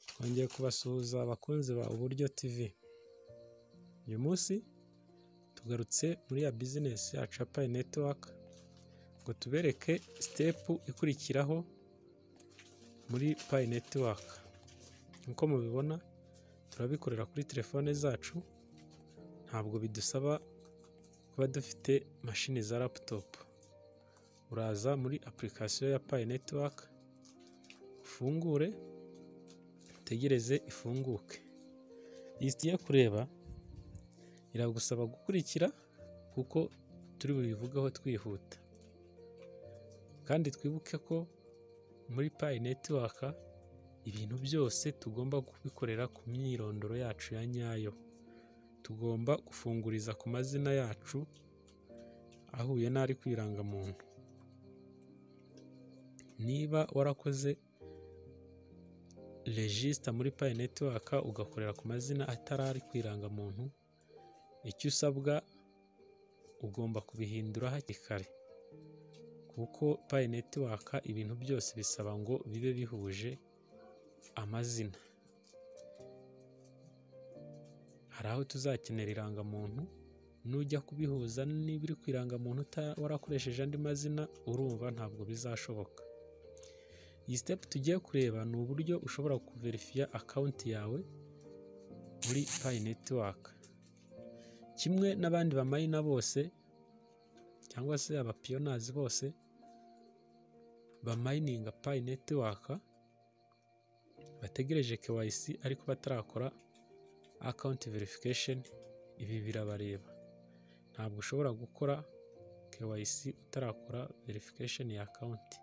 Twongeye kubasuhuza abakunzi ba Uburyo TV, uyu munsi tugarutse muri ya bizinesi ya Capayi netiwaka ngo tubereke sitepu ikurikiraho muri Payi netiwaka, nk'uko mubibona turabikorera kuri telefone zacu ntabwo bidusaba kuba dufite mashini za laputopu, uraza muri apulikasiyo ya Payi netiwaka ufungure utegereze ifunguke, iyi tugiye kureba iragusaba gukurikira kuko turi bubivugeho twihuta kandi twibuke ko muri Payi netiwaka ibintu byose tugomba kubikorera ku myirondoro yacu ya nyayo, tugomba gufunguriza ku mazina yacu ahuye n'ari ku irangamuntu, niba warakoze rejisita muri Payi netiwaka ugakorera ku mazina atari ari ku irangamuntu, icyo usabwa ugomba kubihindura hakiri kare kuko Payi netiwaka ibintu byose bisaba ngo bibe bihuje amazina, hari aho tuzakenera irangamuntu, nujya kubihuza niba iri ku irangamuntu warakoresheje andi mazina urumva ntabwo bizashoboka, iyi sitepu tugiye kureba ni uburyo ushobora kuverifiya akawunti yawe muri Payi netiwaka, kimwe n'abandi bamayina bose cyangwa se abapiyonazi bose bamayininga Payi netiwaka bategereje KYC ariko batarakora akawunti verifikasheni, ibi birabareba, ntabwo ushobora gukora KYC utarakora verifikasheni ya akawunti.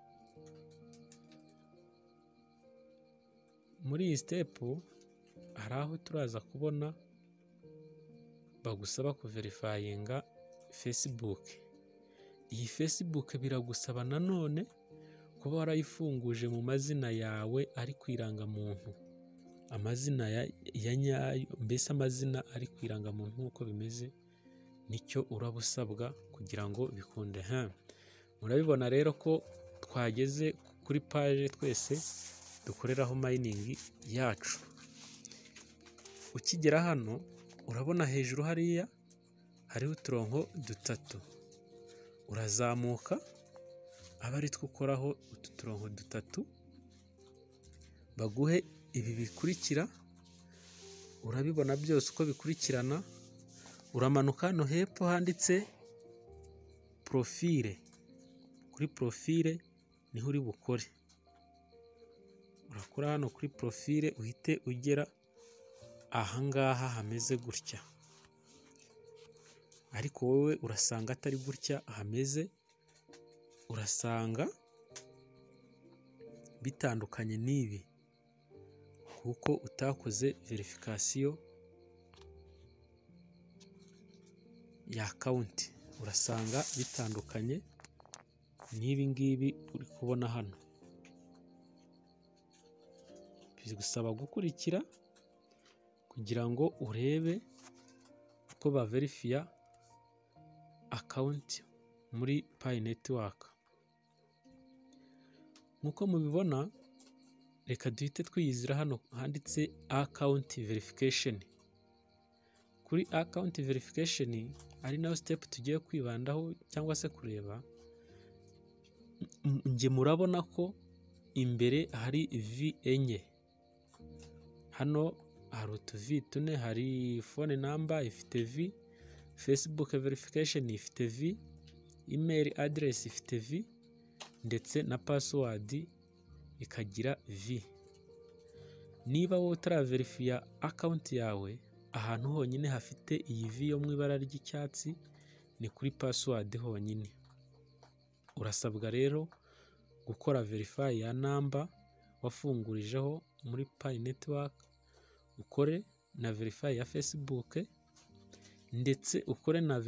Muri iyi sitepu hari aho turaza kubona bagusaba kuverifayinga fesibuke, iyi fesibuke biragusaba nanone kuba warayifunguje mu mazina yawe ari ku irangamuntu, amazina ya nyayo mbese amazina ari ku irangamuntu nk'uko bimeze nicyo uraba usabwa kugira ngo bikunde ha murabibona rero ko twageze kuri paje twese dukoreraho mayiningi yacu, ukigera hano urabona hejuru hariya hariho uturongo dutatu, urazamuka aba ari two ukoraho utu turongo dutatu, baguhe ibi bikurikira urabibona byose uko bikurikirana, uramanuka hano hepfo handitse porofile, kuri porofile niho uri bukore, urakora hano kuri porofile uhite ugera ahangaha hameze gutya, ariko wowe urasanga atari gutya hameze urasanga bitandukanye n'ibi kuko utakoze verifikasiyo ya akawunti, urasanga bitandukanye n'ibi ngibi uri kubona hano, bigusaba gukurikira kugira ngo urebe uko baverifiya akawunti muri Payi netiwaka. Nk'uko mubibona reka duhite twiyizira hano handitse akawunti verifikasheni, kuri akawunti verifikasheni ari nayo sitepu tugiye kwibandaho cyangwa se kureba, njye murabona ko imbere hari vi enye, hano hari utuvi tune, hari fone namba ifite vi, fesibuke verifikasheni ifite vi, imeri aderesi ifite vi ndetse na pasiwadi ikagira vi, niba wowe utaraverifiya akawunti yawe ahantu honyine hafite iyi vi yo mu ibara ry'icyatsi ni kuri pasiwadi honyine, urasabwa rero gukora verifayi ya namba wafungurijeho muri Payi netiwaka, ukore na verifayi ya fesibuke ndetse ukore na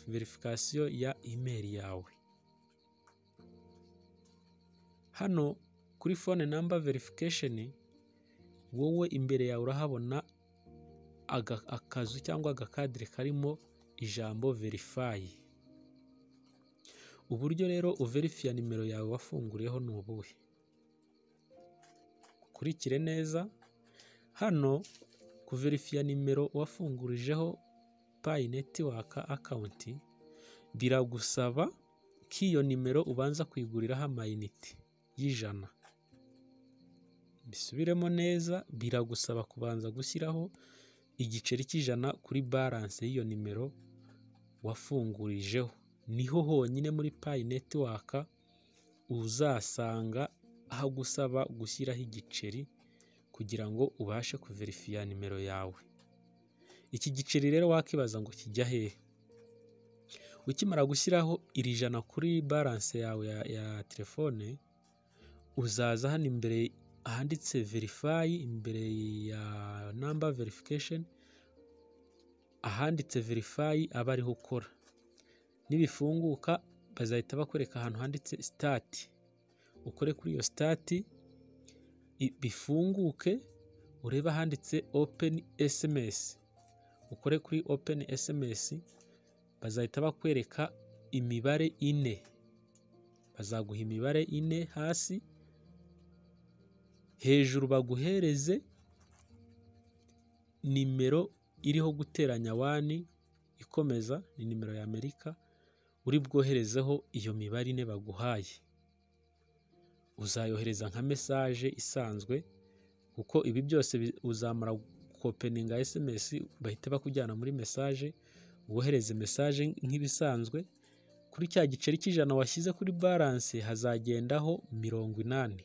verifikasiyo ya imeri yawe, hano kuri fone namba verifikasheni wowe imbere yawe urahabona akazu cyangwa agakadire karimo ijambo verifayi, uburyo rero uverifiya nimero yawe wafunguriyeho ni ubuhe, ukurikire neza hano kuverifiya nimero wafungurijeho payi netiwaka akawunti biragusaba ko iyo nimero ubanza kuyiguriraho amayinite y'ijana bisubiremo neza biragusaba kubanza gushyiraho igiceri cy'ijana kuri baranse y'iyo nimero wafungurijeho niho honyine muri payi netiwaka uzasanga hagusaba gushyiraho igiceri kugira ngo ubashe kuverifiya nimero yawe iki giceri rero wakibaza ngo kijya hehe ukimara gushyiraho iri jana kuri baranse yawe ya, ya telefone uzaza hano imbere ahanditse verifayi imbere ya namba verifikasheni ahanditse verifayi aba ariho ukora nibifunguka bazahita bakwereka ahantu handitse sitati ukore kuri iyo sitati bifunguke urebe ahanditse openi esemesi ukore kuri openi esemesi bazahita bakwereka imibare ine bazaguha imibare ine hasi hejuru baguhereze nimero iriho guteranya wani ikomeza ni nimero ya amerika uri bwoherezeho iyo mibare ine baguhaye uzayohereza nka mesaje isanzwe kuko ibi byose uzamara kopeninga sms bahita bakujyana muri mesaje wohereze mesaje nk'ibisanzwe kuri cya giceri cy'ijana washyize kuri baranse hazagendaho mirongo inani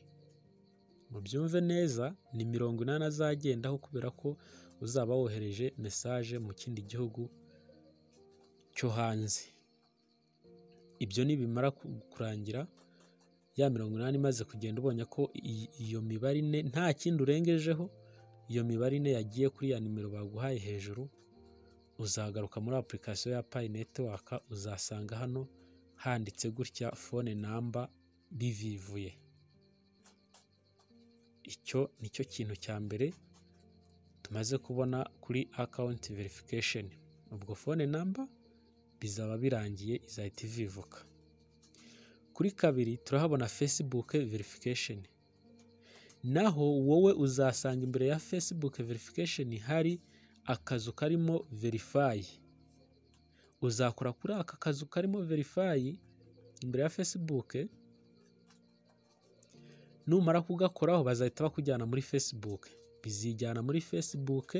mubyumve neza ni mirongo inani azagendaho kubera ko uzaba wohereje mesaje mu kindi gihugu cyo hanze ibyo nibimara kurangira ya mirongo inani imaze kugenda ubonye ko iyo mibare ine nta kindi urengejeho iyo mibare ine yagiye kuri ya nimero baguhaye hejuru uzagaruka muri apurikasiyo ya payi netiwaka uzasanga hano handitse gutya fone namba bivivuye icyo nicyo kintu cya mbere tumaze kubona kuri akawunti verifikasheni ubwo fone namba bizaba birangiye izahita ivivuka kuri kabiri turahabona facebook verification naho wowe uzasanga imbere ya facebook verification hari akazu karimo verify uzakora kuri aka kazu karimo verify imbere ya facebook numara kugakoraho bazahita bakujyana muri facebook bizijyana muri facebook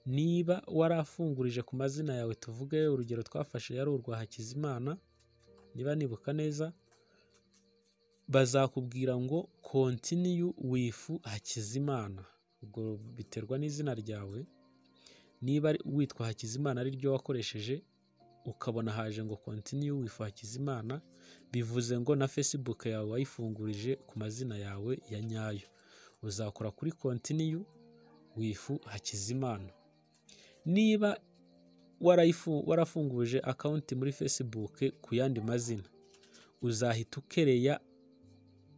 niba warafungurije ku mazina yawe tuvuge urugero twafashe yari urwa hakizimana niba nibuka neza bazakubwira ngo kontiniyu wifu hakizimana ubwo biterwa n'izina ryawe niba witwa hakizimana ari ryo wakoresheje ukabona haje ngo kontiniyu wifu hakizimana bivuze ngo na fesibuke yawe wayifungurije ku mazina yawe ya nyayo uzakora kuri kontiniyu wifu hakizimana niba warafunguje akawunti muri facebook ku yandi mazina uzahita ukereya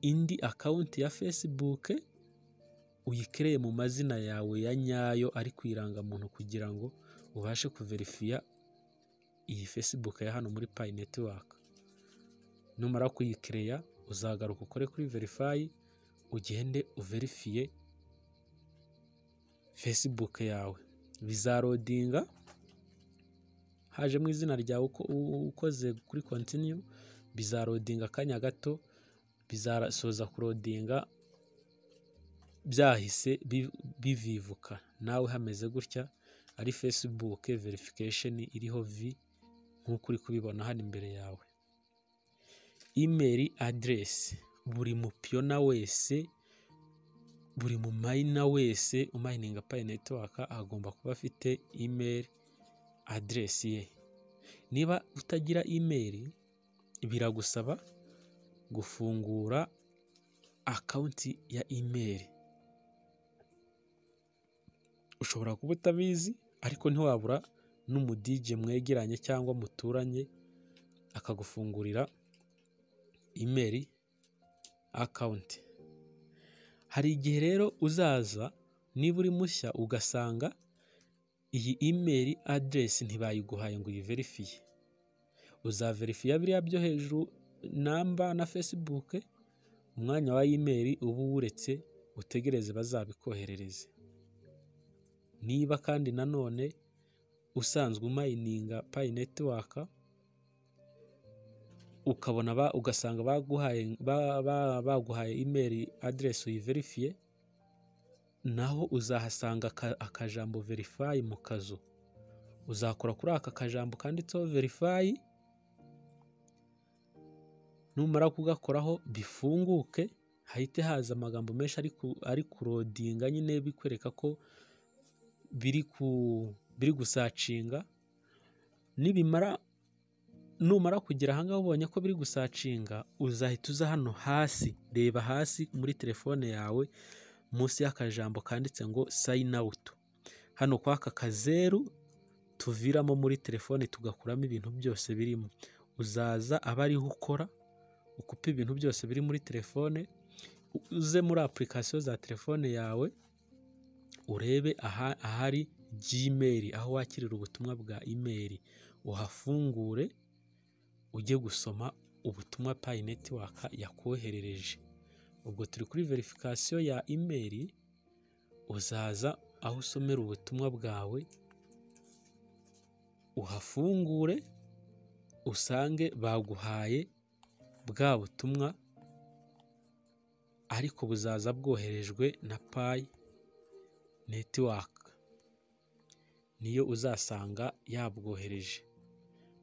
indi akawunti ya facebook uyikereye mu mazina yawe ya nyayo ari ku irangamuntu kugira ngo ubashe kuverifiya iyi facebook ya hano muri payi netiwaka numara kuyikereya uzagaruka ukore kuri verifayi ugende uverifiye facebook yawe bizarodinga hajemo izina ryawe ukoze kuri kontiniyu bizarodinga akanya gato bizasoza kurodinga byahise bivivuka nawe hameze gutya ari facebook verification iriho vi nk'uko uri kubibona hano imbere yawe email address buri mupiyona wese buri mu mayina wese umayininga payi netiwaka agomba kuba afite imeri aderesi ye niba utagira imeri biragusaba gufungura akawunti ya imeri ushobora kuba utabizi ariko ntiwabura n'umudije mwegeranye cyangwa muturanye akagufungurira imeri akawunti hari igihe rero uzaza niba uri mushya ugasanga iyi imeri aderesi ntibayiguhaye ngo uyiverifiye uzaverifiye biriya byo hejuru namba na facebook umwanya wa imeri uba uwuretse utegereze bazabikoherereze niba kandi nanone usanzwe umayininga payi netiwaka ukabona ba- ugasanga baguhaye ba- ba- baguhaye imeri aderesi uyiverifiye naho uzahasanga aka- akajambo verifayi mu kazu uzakora kuri aka kajambo kanditseho verifayi numara kugakoraho bifunguke hahite haza amagambo menshi ari ku- ari kurodinga nyine bikwereka ko biri ku biri gusacinga nibimara numara kugera ahangaha ubonye ko biri gusacinga uzahita uza hano hasi reba hasi muri telefone yawe munsi y'akajambo kanditse ngo sayini awutu hano kwa aka kazeru tuviramo muri telefone tugakuramo ibintu byose birimo uzaza aba ariho ukora ukupe ibintu byose biri muri telefone uze muri apurikasiyo za telefone yawe urebe aha- ahari gmail aho wakirira ubutumwa bwa email uhafungure ujye gusoma ubutumwa payi netiwaka yakoherereje ubwo turi kuri verifikasiyo ya email uzaza aho usomera ubutumwa bwawe uhafungure usange baguhaye bwa butumwa ariko buzaza bwoherejwe na payi netiwaka niyo uzasanga yabwohereje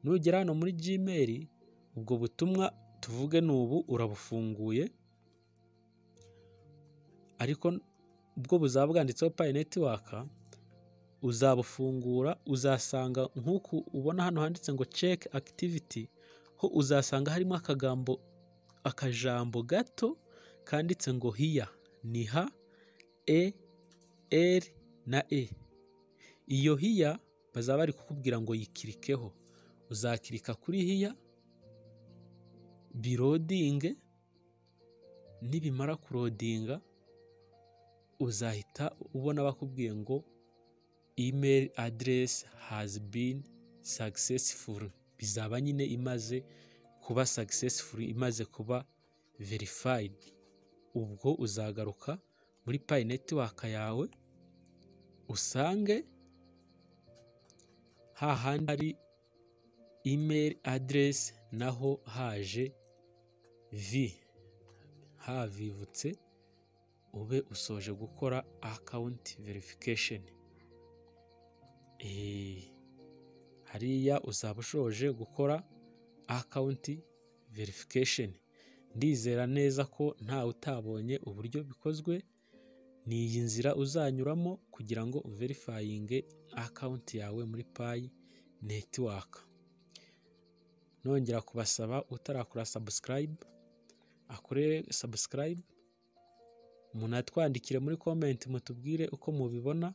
nugera hano muri gmail ubwo butumwa tuvuge ni ubu urabufunguye ariko ubwo buzaba bwanditseho payi netiwaka uzabufungura uzasanga nk'uku ubona hano handitse ngo ceki akitiviti ho uzasanga harimo akagambo akajambo gato kanditse ngo hiya ni ha e eri na e iyo hiya bazaba bari kukubwira ngo yikirikeho uzakirika kuri hiya birodinge nibimara kurodinga uzahita ubona bakubwiye ngo email address has been successful bizaba nyine imaze kuba successful imaze kuba verified ubwo uzagaruka muri payi netiwaka yawe usange hahandi hari email address naho haje vi havivutse ube usoje gukora account verification Eh, hariya uzaba ushoje gukora account verification ndizera neza ko ntawe utabonye uburyo bikozwe ni iyi nzira uzanyuramo kugira ngo uverifayinge akawunti yawe muri payi netiwaka nongera kubasaba utarakora sabusikarayibu akore sabusikarayibu munatwandikire muri komenti mutubwire uko mubibona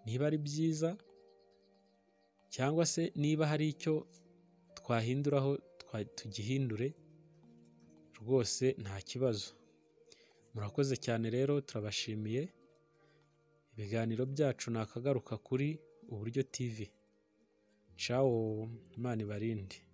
niba ari byiza cyangwa se niba hari icyo twahinduraho twa- tugihindure rwose nta kibazo murakoze cyane rero turabashimiye ibiganiro byacu ni akagaruka kuri uburyo tv cawo imana ibarinde